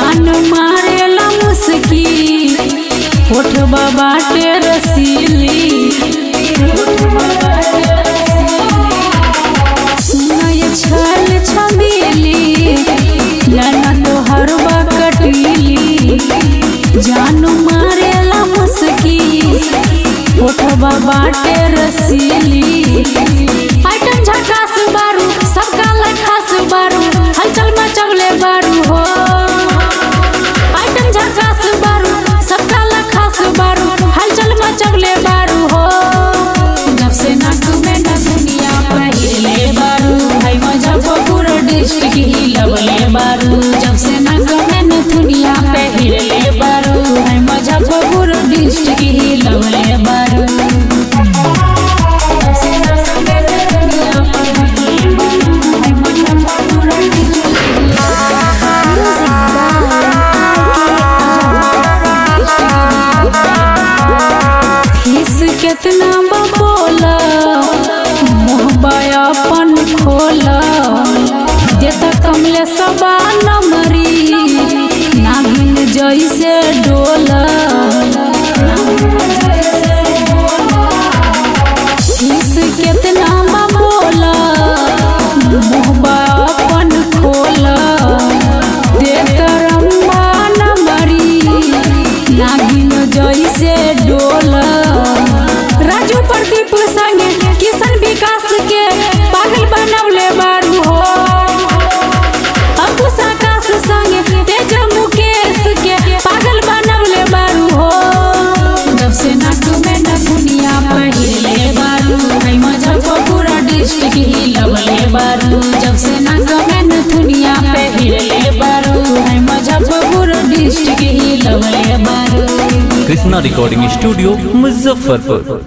जान मारेला मुस्की ओठबा बाटे रसीली सुनय छल छबीली लाना तोहर बा कटीली जान मारेला मुस्की ओठबा बाटे रसीली आइटम झकास बारू सबका लखास बारू हलचल मचवले बारू हो आइटम झकास बारू सबका लखास बारू हलचल मचवले बारू हो जब से नाक में न दुनिया पहिले बारू है मुजफ्फरपुर डिस्ट्रिक्ट ही लवले बारू जब से नाक में न दुनिया पहिले बारू है मुजफ्फरपुर डिस्ट्रिक्ट ही लवले बारू जब से नाक में न दुनिया पहिले बारू है मुजफ्फरपुर डिस्ट्रिक्ट फीस केतना बोला मोहबा अपन खोला देता कमले सबा नमरी नागिन जैसे डोला फीस केतना बोला मोहबा अपन खोला देता रम्बा नमरी नागिन जैसे डोला राजू प्रदीप संगे किशन विकास के पागल बनवले बारू हो अंकुश आकाश संगे तेज मुकेश के पागल बनवले बारू हो जब से नाक में न दुनिया पहिले बारू है मुजफ्फरपुर डिस्ट्रिक्ट ही लवले बारू जब से नाक में न दुनिया पहिले बारू है मुजफ्फरपुर डिस्ट्रिक्ट ही लवले बारू कृष्णा रिकॉर्डिंग स्टूडियो मुजफ्फरपुर